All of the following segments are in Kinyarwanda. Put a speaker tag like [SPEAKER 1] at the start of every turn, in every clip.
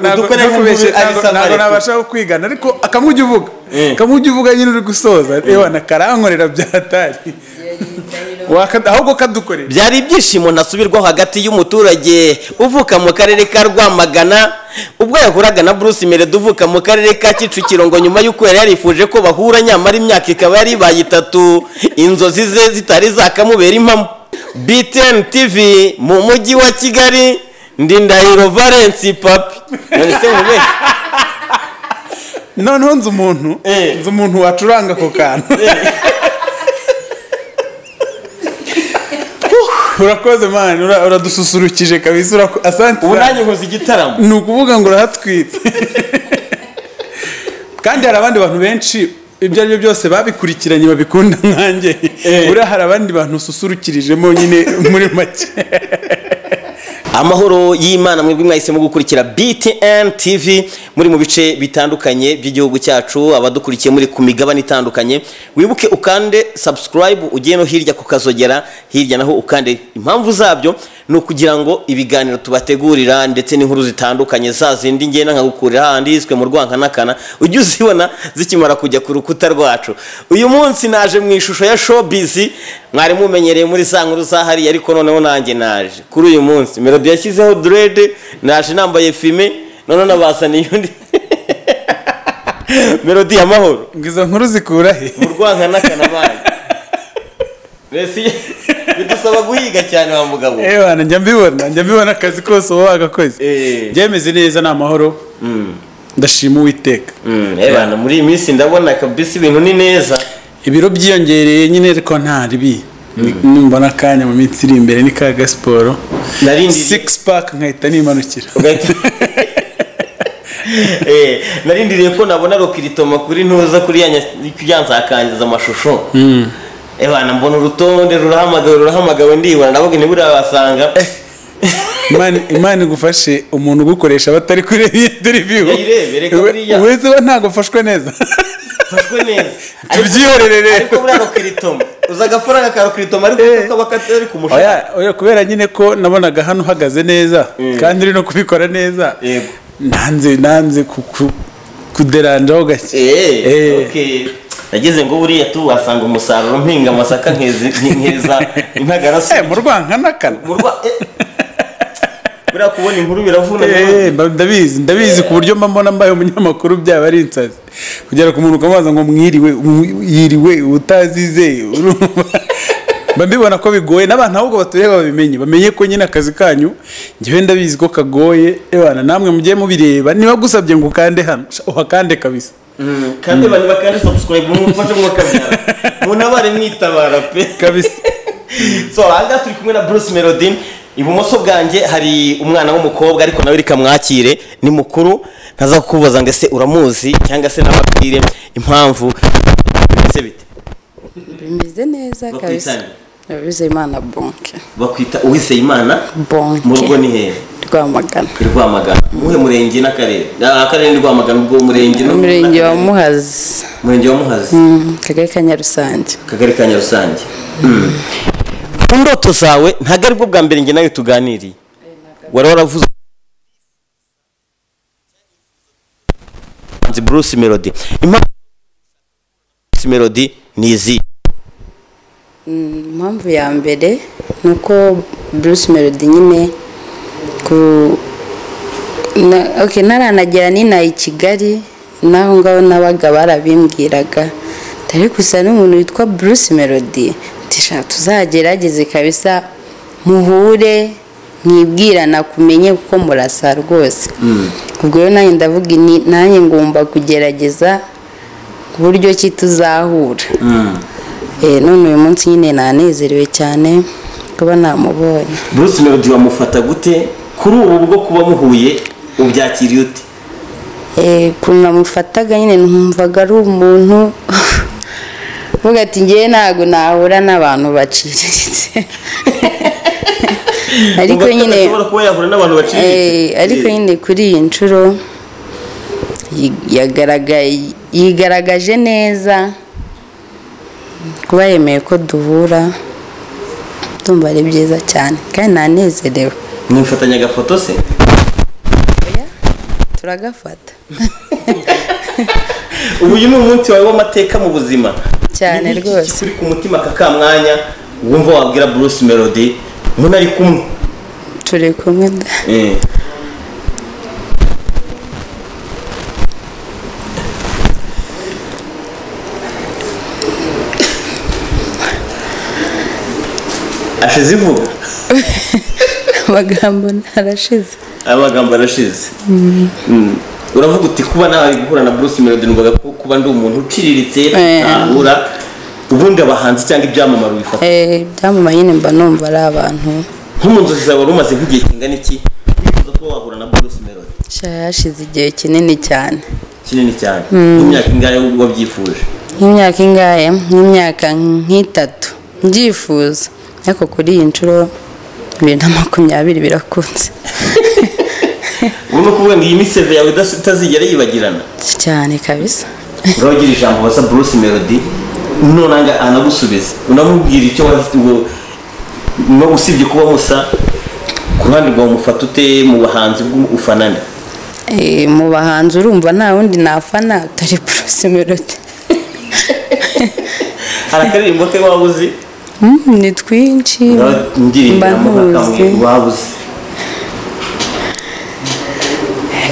[SPEAKER 1] ntabwo nabasha kwigana ariko akamujya uvuga akamujya uvuga nyine uri gusoza yewe nakarankorera byatari ahubwo kadukorera
[SPEAKER 2] byari ibyishimo ntasubirwaho hagati y'umuturage uvuka mu karere ka rwamagana ubwo yahuraga na bruce meredo uvuka mu karere ka kicukiro ngo nyuma y'uko yari yarifuje ko bahura nyamara imyaka ikaba yari ibaye itatu inzozi ze zitari zakamubera impamo btn tv mu mujyi wa kigali ndi ndahiro valence papi nanditse mu benshi
[SPEAKER 1] noneho nzi umuntu
[SPEAKER 2] Eh.
[SPEAKER 1] nzi umuntu wacuranga ako kantu urakoze mani ura- uradususurukije kabisa urako- asante
[SPEAKER 2] ubu
[SPEAKER 1] sana.
[SPEAKER 2] nanjye nkoze igitaramo
[SPEAKER 1] ni ukuvuga ngo urahatwite kandi hari abandi bantu benshi ibyo ari byo byose babikurikiranye babikunda nkanjye
[SPEAKER 2] Eh.
[SPEAKER 1] buriya hari abandi bantu ususurukirijemo nyine muri make
[SPEAKER 2] amahoro y'imana mwebwe mwahisemo gukurikira btn tv muri mu bice bitandukanye by'igihugu cyacu abadukurikiye muri ku migabane itandukanye wibuke ukande subscribe ugiye no hirya ku kazogera hirya naho ukande impamvu zabyo ni ukugira ngo ibiganiro tubategurira ndetse n'inkuru zitandukanye za zindi ngenda nkagukurira hahandi yiswe mu rwankanakana ujye uzibona zikimara kujya ku rukuta rwacu uyu munsi naje mu ishusho ya showbiz mwari mumenyereye muri za nkuru za hariya ariko noneho nanjye naje kuri uyu munsi melody yashyizeho direde naje nambaye fime noneho nabasaniye undi melody amahoro
[SPEAKER 1] ngo izo nkuru zikura he
[SPEAKER 2] mu rwankanakana bayo mbese bidusaba guhiga cyane wa mugabo
[SPEAKER 1] ewana njya mbibona njya mbibona akazi kose uba wagakoze
[SPEAKER 2] Eh.
[SPEAKER 1] byemeze neza ni amahoro ndashima uwiteka
[SPEAKER 2] Mm, eh bana, muri iyi minsi ndabona kabisa ibintu ni neza
[SPEAKER 1] ibiro byiyongereye nyine ariko nta ribi numbona akanya mu minsi iri imbere ni ka gasiporo
[SPEAKER 2] narindiriye
[SPEAKER 1] six pack nkahita nimanukira
[SPEAKER 2] ugahita- Eh, narindiriye ko nabona rokiritoma kuri ntuza kuri ya nya- kuri ya nzakangiza amashusho Eh bana mbona urutonde rurahamagawe rurahamagawe ndibona ndavuga ntiburabasanga
[SPEAKER 1] imana imana igufashe umuntu ugukoresha batari kureba iyi interview
[SPEAKER 2] Yayirebye, reka buriya.
[SPEAKER 1] uretse we ntabwo ufashwe neza
[SPEAKER 2] mfashwe neza
[SPEAKER 1] Tubyihorere rero.
[SPEAKER 2] ariko buriya rokiritoma uza agafaranga ka rokiritoma ariko kakaba katari ku mushahara
[SPEAKER 1] Oya, oya, kubera nyine ko nabonaga hano uhagaze neza kandi uri no kubikora neza
[SPEAKER 2] Yego.
[SPEAKER 1] nanze nanze ku- ku- kuderanjaho gake Eh.
[SPEAKER 2] Eh, okay. Nageze ngo buriya tu wasanga umusaruro mpinga amasaka nkezi nkeza intagarasa
[SPEAKER 1] Eh, mu rwankanakana
[SPEAKER 2] murwa eh. buriya kubona inkuru biravuna
[SPEAKER 1] Eh, mba- ndabizi ndabizi ku buryo mba mbona mbaye umunyamakuru byaba ari insazi kugera ku muntu ukamubaza ngo mwiriwe mw- yiriwe utazizeye urumva? mba mbibona ko bigoye n'abantu ahubwo batureba babimenye bamenye ko nyine akazi kanyu njyewe ndabizi ko kagoye ebana namwe mujye mubireba niba gusabye ngo ukande hano sha, uhakande kabisa
[SPEAKER 2] Mm, kandi abantu bakandi subscribe mumufashe mwakabyara munabare mwitabara pe
[SPEAKER 1] kabisa
[SPEAKER 2] so ahangaha turi kumwe na bruce melody ibumoso bwanjye hari umwana w'umukobwa ariko nawe reka mwakire ni mukuru ntaza kukubaza ngo ese uramuzi cyangwa se nababwire impamvu ndetse bite
[SPEAKER 3] bimeze neza
[SPEAKER 2] Bakwitange.
[SPEAKER 3] kabisa bizimana bonke
[SPEAKER 2] bakwita uwizeyimana mu rugo
[SPEAKER 3] bonke
[SPEAKER 2] ni hehe
[SPEAKER 3] rwamagana
[SPEAKER 2] i rwamagana muhe murenge n'akarere Ah, akarere ni rwamagana ubwo murenge no-
[SPEAKER 3] umurenge wa
[SPEAKER 2] n'akarere.
[SPEAKER 3] muhazi
[SPEAKER 2] murenge wa muhazi
[SPEAKER 3] Mm, akagari ka nyarusange
[SPEAKER 2] akagari ka nyarusange mu ndoto zawe ntabwo aribwo bwa mbere njye nawe tuganiriye wari waravuze umuhanzi bruce melody impamvu bruce melody ni izi
[SPEAKER 3] impamvu ya mbere ni uko bruce melody nyine ku na- okay, ntaranagera n'inaha i kigali n'aho ngaho n'abaga barabimbwiraga dore gusa n'umuntu witwa bruce melody tishaka tuzagerageze kabisa muhure mwibwirana kumenye kuko murasa rwose ubwo rero nanjye ndavuga ni- nanjye ngomba kugerageza ku buryo ki tuzahura Eh, none uyu munsi nyine nanezerewe cyane kuba namubonye
[SPEAKER 2] bruce melody wamufata gute kuri ubu bwo kuba muhuye ubyakiriye ute
[SPEAKER 3] Eh, ukuntu namufataga nyine numvaga ari umuntu uvuga ati ngewe ntabwo nahura n'abantu baciriritse ariko
[SPEAKER 2] Ubwo
[SPEAKER 3] nyine
[SPEAKER 2] ashobora kuba yahura n'abantu baciriritse
[SPEAKER 3] eh, ariko
[SPEAKER 2] Eh,
[SPEAKER 3] nyine kuri iyi nshuro yi- yagaragaye- yigaragaje neza kuba yemeye ko duhura ndumva ari byiza cyane kandi nanezerewe
[SPEAKER 2] mwifatanya agafoto se
[SPEAKER 3] turagafata
[SPEAKER 2] uyu ni umunsi wawe w'amateka mu buzima
[SPEAKER 3] Cyane
[SPEAKER 2] Ni iki
[SPEAKER 3] rwose.
[SPEAKER 2] kikuri ku mutima aka kamwanya wumva wabwira bruce melody munari kumwe
[SPEAKER 3] turi kumwe da
[SPEAKER 2] Eh. ashize ivuga
[SPEAKER 3] amagambo ntarashize
[SPEAKER 2] amagambo arashize Mm. uravuga uti kuba nawe guhura na bruce melody numvaga ko kuba ndi umuntu uciriritse
[SPEAKER 3] Eh.
[SPEAKER 2] ahura ubundi abahanzi cyangwa ibyamamare bifata
[SPEAKER 3] Eh, ibyamamaye nyine mba numva ari abantu
[SPEAKER 2] nko mu nzozi zawe wari umaze nk'igihe kingana iki wifuza kuba wahura na bruce melody
[SPEAKER 3] sha hashize igihe kinini cyane
[SPEAKER 2] kinini cyane nk'imyaka ingahe wabyifuje
[SPEAKER 3] nk'imyaka ingahe nk'imyaka nk'itatu mbyifuza ariko kuri iyi nshuro bibiri na makumyabiri birakunze
[SPEAKER 2] urimo kuvuga ngo iyi miseve yawe idas- itazigera yibagirana
[SPEAKER 3] cyane kabisa
[SPEAKER 2] uragira ijambo wasa bruce melody nonanga anagusubiza unamubwira icyo wahise ngo- no usibye kuba musa ku ruhande rwawe umufata ute mu bahanzi bw'ufanane
[SPEAKER 3] Eh, mu bahanzi urumva nta wundi nafana utari Bruce Melody
[SPEAKER 2] hari akaririmbo ke waba uzi
[SPEAKER 3] Mm, ni twinshi
[SPEAKER 2] ndirimbo
[SPEAKER 3] mba ntuzi
[SPEAKER 2] waba uzi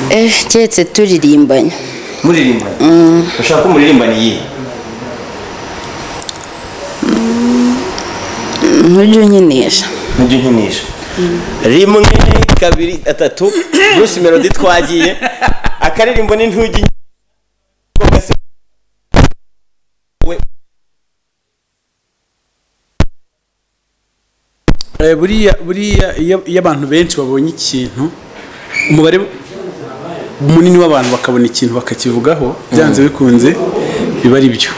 [SPEAKER 3] Eh, keretse turirimbanye
[SPEAKER 2] muririmbana ushaka ko muririmbana iyi
[SPEAKER 3] ntujya unkinisha
[SPEAKER 2] mujye unkinisha rimwe kabiri atatu bruce melody twagiye akaririmbo ni ntugi
[SPEAKER 1] Eh, buriya buriya iyo iyo abantu benshi babonye ikintu umubare munini w'abantu bakabona ikintu bakakivugaho byanze bikunze biba ari byo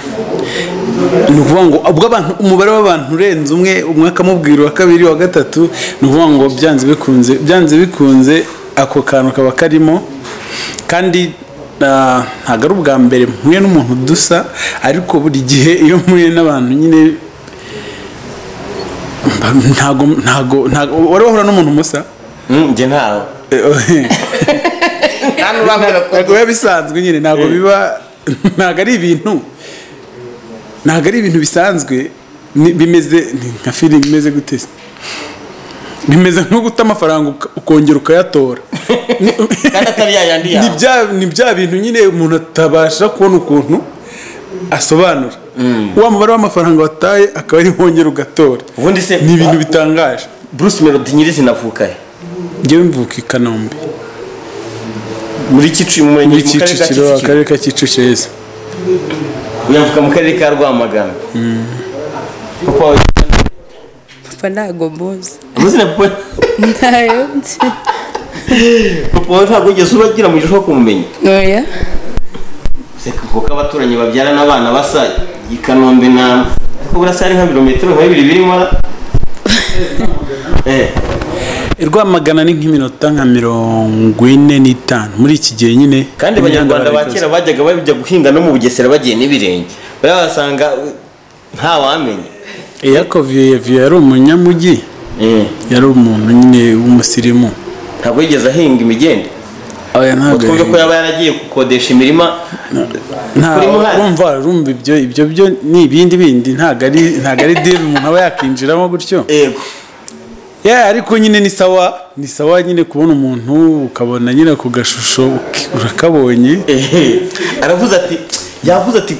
[SPEAKER 1] ni ukuvuga ngo ubwo abantu umubare w'abantu urenze umwe umwe akamubwira uwa kabiri uwa gatatu ni ukuvuga ngo byanze bikunze byanze bikunze ako kantu kaba karimo kandi ah, ntabwo ari ubwa mbere mpuye n'umuntu dusa ariko buri gihe iyo mpuye n'abantu nyine ntago ntago ntago wari wahura n'umuntu musa
[SPEAKER 2] njye ntawe
[SPEAKER 1] ntabwo biba bisanzwe nyine ntabwo biba ntabwo ari ibintu ntabwo ari ibintu bisanzwe ni- bimeze ni nka filime imeze gute se? bimeze nko guta amafaranga uka- ukongera ukayatora
[SPEAKER 2] kandi atari yayandi
[SPEAKER 1] ni
[SPEAKER 2] yawe
[SPEAKER 1] bya ni bya bintu nyine umuntu atabasha kubona ukuntu asobanura wa mubare w'amafaranga wataye akaba ari wongera ugatora
[SPEAKER 2] ubundi se
[SPEAKER 1] ni ibintu bitangaje
[SPEAKER 2] bruce melody nyirizina avuka he
[SPEAKER 1] ngewe mvuka i kanombe
[SPEAKER 2] muri kicukiro mu
[SPEAKER 1] muri
[SPEAKER 2] murenge mu karere ka
[SPEAKER 1] kicukiro
[SPEAKER 2] kicukiro
[SPEAKER 1] akarere ka kicukiro heza
[SPEAKER 2] uyavuka mu karere ka rwamagana papa wawe
[SPEAKER 3] papa ntago mbuzi
[SPEAKER 2] amazina papa
[SPEAKER 3] ntayo nzi
[SPEAKER 2] papa wawe ntabwo wigeze uragira mu gihe kumumenya
[SPEAKER 3] oya
[SPEAKER 2] seka kuko abaturanyi babyarana abana basa i kanombe na ariko burasa ari nka birometero nka bibiri birimo eh
[SPEAKER 1] rwamagana ni nk'iminota nka mirongo ine n'itanu muri iki gihe nyine
[SPEAKER 2] kandi
[SPEAKER 1] imihanda
[SPEAKER 2] abanyarwanda ba
[SPEAKER 1] barayikoze.
[SPEAKER 2] kera bajyaga bajya guhinga no mu bugesera bagiye n'ibirenge bariya basanga uh, ntawamenya
[SPEAKER 1] Eyako Viyeviye yari umunyamujyi
[SPEAKER 2] Eh,
[SPEAKER 1] yari umuntu nyine w'umusirimu
[SPEAKER 2] ntabwo yigeze ahinga imigende
[SPEAKER 1] aya ntabwo
[SPEAKER 2] twumve ko yaba yaragiye gukodesha imirima
[SPEAKER 1] nta
[SPEAKER 2] kuri Muhanda.
[SPEAKER 1] urumva urumva ibyo ibyo byo ni ibindi bindi ntabwo ari ntabwo ari diri umuntu aba yakinjiramo gutyo
[SPEAKER 2] yego
[SPEAKER 1] Yeah, ariko nyine ni sawa ni sawa nyine kubona umuntu ukabona nyine ku gashusho uki- urakabonye
[SPEAKER 2] Ehe. aravuze ati yavuze ati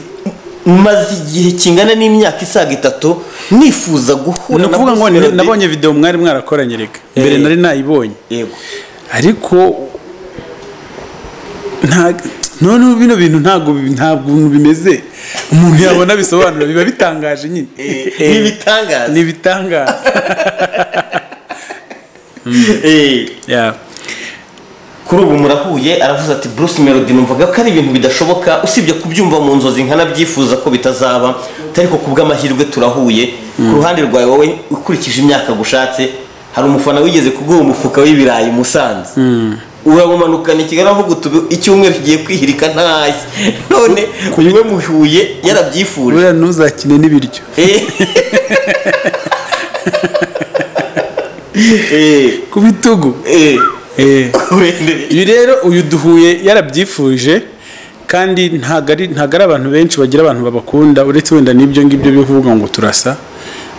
[SPEAKER 2] maze igihe kingana n'imyaka isaga itatu nifuza guhura
[SPEAKER 1] ni
[SPEAKER 2] na
[SPEAKER 1] ukuvuga ngo
[SPEAKER 2] Bruce
[SPEAKER 1] ni-
[SPEAKER 2] Melody."
[SPEAKER 1] nabonye video mwari mwarakoranye reka mbere
[SPEAKER 2] Eh.
[SPEAKER 1] nari nayibonye
[SPEAKER 2] yego
[SPEAKER 1] ariko nta noneho bino bintu ntabwo bi- ntabwo bintu bimeze umuntu yabona bisobanura biba bitangaje nyine
[SPEAKER 2] Eh, ni ibitangaza.
[SPEAKER 1] ni ibitangaza
[SPEAKER 2] Eh,
[SPEAKER 1] Yeah.
[SPEAKER 2] kuri ubu murahuye aravuze ati bruce melody numvaga ko ari ibintu bidashoboka usibye kubyumva mu nzozi nkanabyifuza ko bitazaba ariko ku bw'amahirwe turahuye ku ruhande rwawe wowe ukurikije imyaka gushatse hari umufana wigeze kuguha umufuka w'ibirayi i musanze uramumanukana i kigali avuga uti "Ubu icyumweru kigiye kwihirika ntashye none we muhuye yarabyifuje
[SPEAKER 1] buriya ntuzakine n'ibiryo
[SPEAKER 2] Eh. Eh,
[SPEAKER 1] ku bitugu
[SPEAKER 2] eh.
[SPEAKER 1] Eh.
[SPEAKER 2] urembere
[SPEAKER 1] uyu rero uyu duhuye yarabyifuje kandi ntabwo ari ntabwo ari abantu benshi bagira abantu babakunda uretse wenda n'ibyo ngibyo byo kuvuga ngo turasa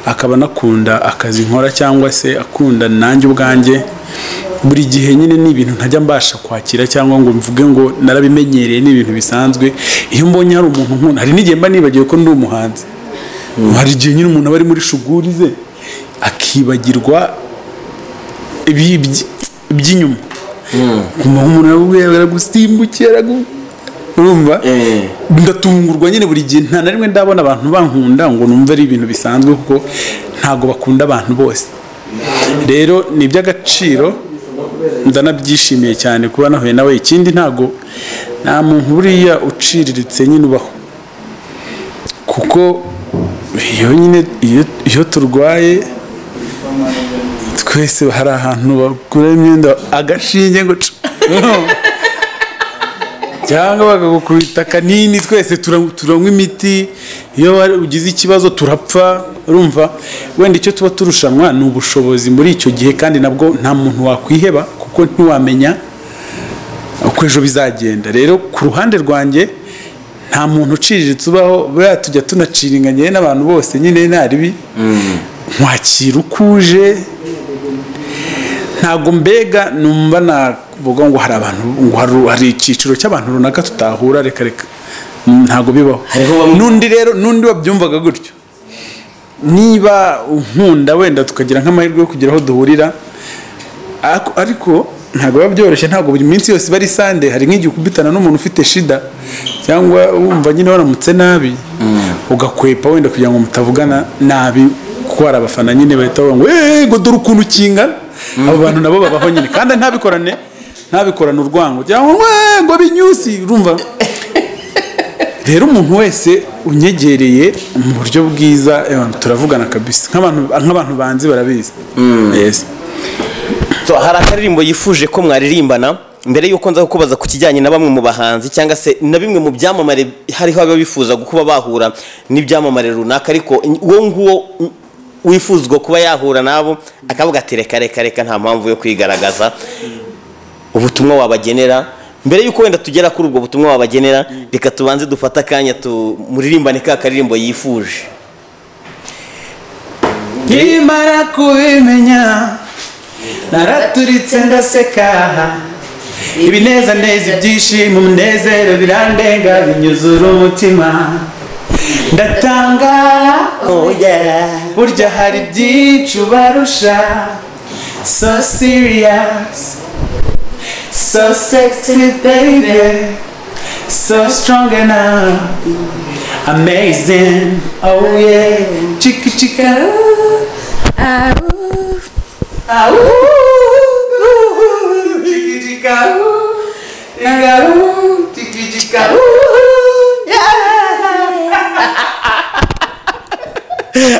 [SPEAKER 1] akaba anakunda akazi nkora cyangwa se akunda nanjye ubwanjye buri gihe nyine ni ibintu ntajya mbasha kwakira cyangwa ngo mvuge ngo narabimenyereye ni ibintu bisanzwe iyo mbonye hari umuntu nkunda hari n'igihe mba nibagiwe ko ndi umuhanzi hari igihe nyine umuntu aba ari muri shuguri ze akibagirwa ibi- iby- iby'inyuma kumva nk'umuntu arabubwira aragusimbukira aragu- urumva
[SPEAKER 2] Eh.
[SPEAKER 1] ndatungurwa nyine buri gihe nta na rimwe ndabona abantu bankunda ngo numve ari ibintu bisanzwe kuko ntabwo bakunda abantu bose rero ni iby'agaciro ndanabyishimiye cyane kuba nahuye nawe ikindi ntabwo nta muntu buriya uciriritse nyine ubaho kuko iyo nyine iyo- iyo turwaye twese hari ahantu bagura imyenda agashinge ngo cu- cyangwa bakagukubita akanini twese tura- turanywa imiti iyo wari- ugize ikibazo turapfa urumva wenda icyo tuba turushanwa ni ubushobozi muri icyo gihe kandi nabwo nta muntu wakwiheba kuko ntiwamenya uko ejo bizagenda rero ku ruhande rwanjye nta muntu uciriritse ubaho buriya tujya tunaciringanye n'abantu bose nyine nta ribi nkwakira uko uje ntabwo mbega numva navuga ngo hari abantu ngo hari- hari icyiciro cy'abantu runaka tutahura reka reka Mm, ntabwo bibaho
[SPEAKER 2] Hariho bamwe-
[SPEAKER 1] n'undi rero n'undi wabyumvaga gutyo niba unkunda wenda tukagira nk'amahirwe yo kugira aho duhurira ariko- ariko ntabwo biba byoroshye ntabwo buri minsi yose iba ari sande hari nk'igihe ukubitana n'umuntu ufite shida cyangwa wumva nyine waramutse nabi ugakwepa wenda kugira ngo mutavugana nabi kuko hari abafana nyine bahita bavuga ngo eee ngo dore ukuntu ukingana abo bantu nabo babaho nyine kandi ntabikorane ntabikorane urwango cyangwa ngo eee ngo binyusi urumva rero umuntu wese unyegereye mu buryo bwiza eh, turavugana kabisa nk'abantu nk'abantu banzi barabizi Yes.
[SPEAKER 2] So, hari akaririmbo yifuje ko mwaririmbana mbere y'uko nza kukubaza ku kijyanye na bamwe mu bahanzi cyangwa se na bimwe mu byamamare hariho ababa bifuza kuba bahura n'ibyamamare runaka ariko uwo nguwo wifuzwa kuba yahura nabo akavuga ati reka reka reka nta mpamvu yo kwigaragaza ubutumwa wabagenera mbere y'uko wenda tugera kuri ubwo butumwa wabagenera reka tubanze dufate akanya tumuririmbane ka karirimbo yifuje
[SPEAKER 1] nkimara kubimenya naraturitse ndaseka ibinezaneza ibyishimo umunezero birandenga binyuzura umutima ndatanga burya hari byinshi ubarusha so serious so sexy baby so strong enough amazing oh yeah chika chika ooh.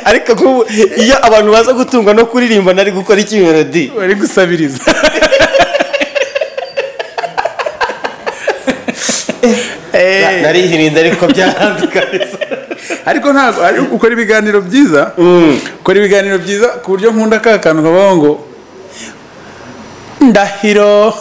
[SPEAKER 2] ariko nk'ubu iyo abantu baza gutungwa no kuririmba nari gukora iki melodi
[SPEAKER 1] bari gusabiriza
[SPEAKER 2] Na- narihirinze ariko byaranze kabisa
[SPEAKER 1] ariko ntabwo ari ukora ibiganiro byiza ukora ibiganiro byiza ku buryo nkunda ka kantu kavuga ngo ndahiro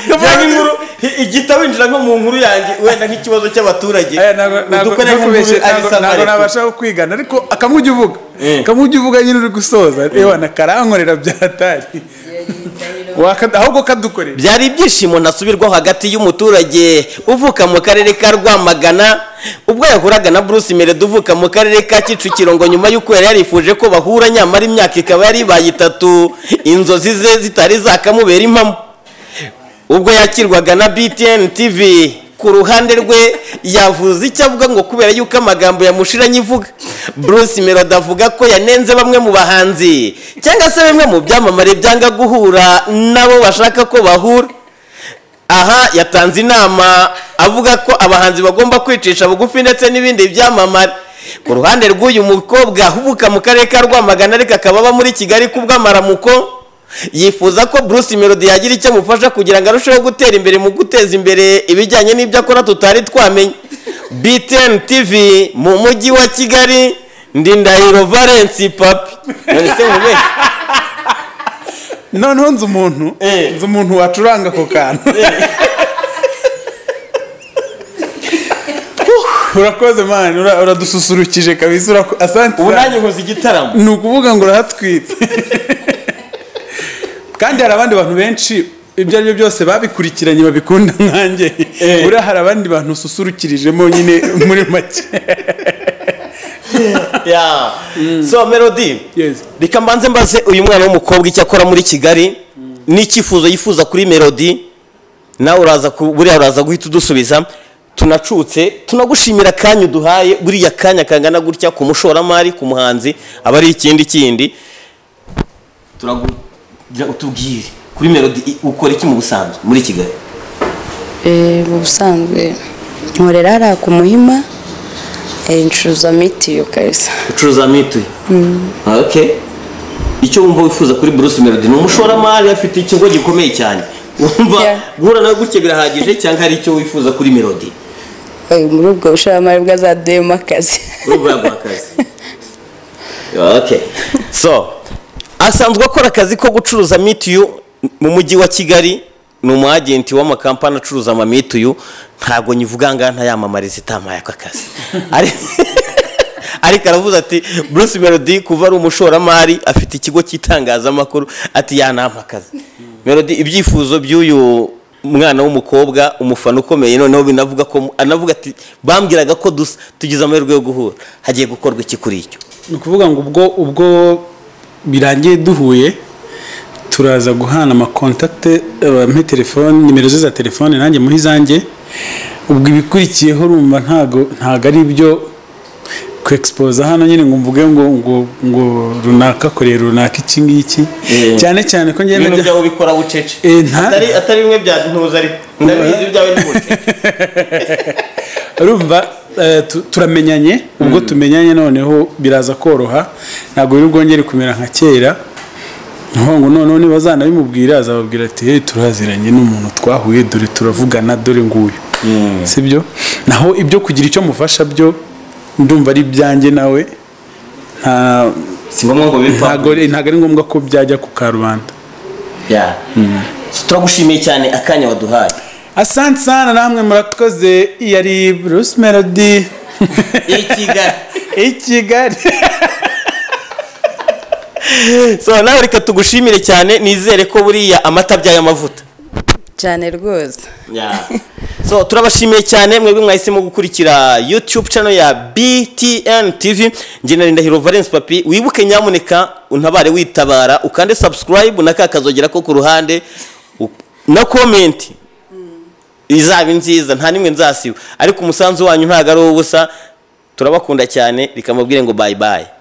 [SPEAKER 2] cyangwa inkuru i- igita winjira nko mu nkuru yanjye wenda nk'ikibazo cy'abaturage
[SPEAKER 1] Aya, ntabwo- ntabwo
[SPEAKER 2] udukore
[SPEAKER 1] ntabwo
[SPEAKER 2] nk'inkuru
[SPEAKER 1] kubeshya-
[SPEAKER 2] ari
[SPEAKER 1] ntabwo- ntabwo
[SPEAKER 2] samareko
[SPEAKER 1] nabasha kwigana ariko akamwe ujya uvuga
[SPEAKER 2] Eh.
[SPEAKER 1] akamwe ujya uvuga nyine uri gusoza ewa nakarankorera byatari ahubwo kadukorera
[SPEAKER 2] byari ibyishimo ntasubirwaho hagati y'umuturage uvuka mu karere ka rwamagana ubwo yahuraga na bruce meredo uvuka mu karere ka kicukiro ngo nyuma y'uko yari yarifuje ko bahura nyamara imyaka ikaba yari ibaye itatu inzozi ze zitari zakamubera impamo ubwo yakirwaga na btn tv ku ruhande rwe yavuze icyo avuga ngo kubera yuko amagambo yamushiranye ivuga bruce melody avuga ko yanenze bamwe mu bahanzi cyangwa se bimwe mu byamamare byanga guhura n'abo bashaka ko bahura aha yatanze inama avuga ko abahanzi bagomba kwicisha bugufi ndetse n'ibindi byamamare ku ruhande rw'uyu mukobwa uvuka mu karere ka rwamagana ariko akaba aba muri kigali kubw'amaramuko yifuza ko bruce melody yagira icyo amufasha kugira ngo arusheho gutera imbere mu guteza imbere ibijyanye n'ibyo akora tutari twamenya btn tv mu mujyi wa kigali ndi ndahiro valence papi none se mubeshya
[SPEAKER 1] noneho nzi umuntu
[SPEAKER 2] Eh.
[SPEAKER 1] nzi umuntu wacuranga ako kantu Uh, urakoze mani ura- uradususurukije kabisa urako- asante
[SPEAKER 2] ubu
[SPEAKER 1] sana.
[SPEAKER 2] nanjye nkoze igitaramo
[SPEAKER 1] ni ukuvuga ngo urahatwite kandi hari abandi bantu benshi ibyo ari byo byose babikurikiranye babikunda nkanjye
[SPEAKER 2] Eh.
[SPEAKER 1] buriya hari abandi bantu ususurukirijemo nyine muri make
[SPEAKER 2] Yeah. so melody
[SPEAKER 1] Yes.
[SPEAKER 2] reka mbanze mbaze uyu mwana w'umukobwa icyo akora muri kigali n'icyifuzo yifuza kuri melody nawe uraza ku- buriya uraza guhita udusubiza tunacutse tunagushimira akanya uduhaye buriya kanya kangana gutya ku mushoramari ku muhanzi aba ari ikindi kindi turagira utubwire kuri melody i- ukora iki mu busanzwe muri kigali
[SPEAKER 3] Eh, mu busanzwe nkorera hariya ku muhima eh, ncuruza mitiyu kabisa
[SPEAKER 2] ucuruza mituyu okay icyo wumva wifuza kuri Bruce Melody ni umushoramari afite ikigo gikomeye cyane wumva
[SPEAKER 3] Yeah.
[SPEAKER 2] guhura nawe gutya birahagije cyangwa hari icyo wifuza kuri Melody
[SPEAKER 3] Eh, muri ubwo bushoramari bw'azaduyemo akazi
[SPEAKER 2] urumva yaguha akazi okay so asanzwe akora akazi ko gucuruza mituyu mu mujyi wa kigali ni umu agenti w'amakampani acuruza ama mituyu ntabwo nyivuga ngaha ntayamamariza itampaye aka kazi Ari- ariko aravuze ati Bruce Melody kuva ari umushoramari afite ikigo cy'itangazamakuru ati yanampa akazi Melody ibyifuzo by'uyu mwana w'umukobwa umufana ukomeye noneho binavuga ko anavuga ati bambwiraga ko dus- tugize amahirwe yo guhura hagiye gukorwa iki kuri icyo
[SPEAKER 1] ni ukuvuga ngo ubwo ubwo birangiye duhuye turaza guhana amakontakite bampe telefone nimero ze za telefone nanjye muhe izanjye ubwo ibikurikiyeho urumva ntago ntago ari ibyo ku exposa hano nyine ngo mvuge ngo ngo ngo runaka korera runaka iki ngiki
[SPEAKER 2] Eh.
[SPEAKER 1] cyane cyane ko ngenda
[SPEAKER 2] ibintu
[SPEAKER 1] njya
[SPEAKER 2] byawe ubikora bucece
[SPEAKER 1] Eh, nta-
[SPEAKER 2] atari atari bimwe bya ntuza ariko ndabizi ibyawe ni bucece
[SPEAKER 1] urumva eh, tu- turamenyanye ubwo tumenyanye noneho biraza koroha ntabwo biri bwongere kumera nka kera Niho ngo noneho ntibazanabimubwira azababwira ati hey turaziranye n'umuntu twahuye dore turavugana dore nguyu sibyo naho ibyo kugira icyo mufasha byo ndumva ari ibyanjye nawe nta-
[SPEAKER 2] si ngombwa ngo
[SPEAKER 1] ntago
[SPEAKER 2] bipfa
[SPEAKER 1] ntago ari ngombwa ko byajya ku karubanda
[SPEAKER 2] Yeah. turagushimiye cyane akanya waduhaye
[SPEAKER 1] asante sana namwe murakoze iyo ari bruce melody
[SPEAKER 2] i kigali
[SPEAKER 1] i kigali
[SPEAKER 2] so nawe reka tugushimire cyane nizere ko buriya amata abyaye amavuta
[SPEAKER 3] cyane rwose
[SPEAKER 2] so turabashimiye cyane mwebwe mwahisemo gukurikira youtube channel ya btn tv njye na ndahiro valence papi wibuke nyamuneka untabare witabara ukande subscribe na ka kazogera ko ku ruhande u- na comment izaba nziza nta n'imwe nzasiba ariko umusanzu wanyu ntabwo ari uw'ubusa turabakunda cyane reka mubwire ngo bye bye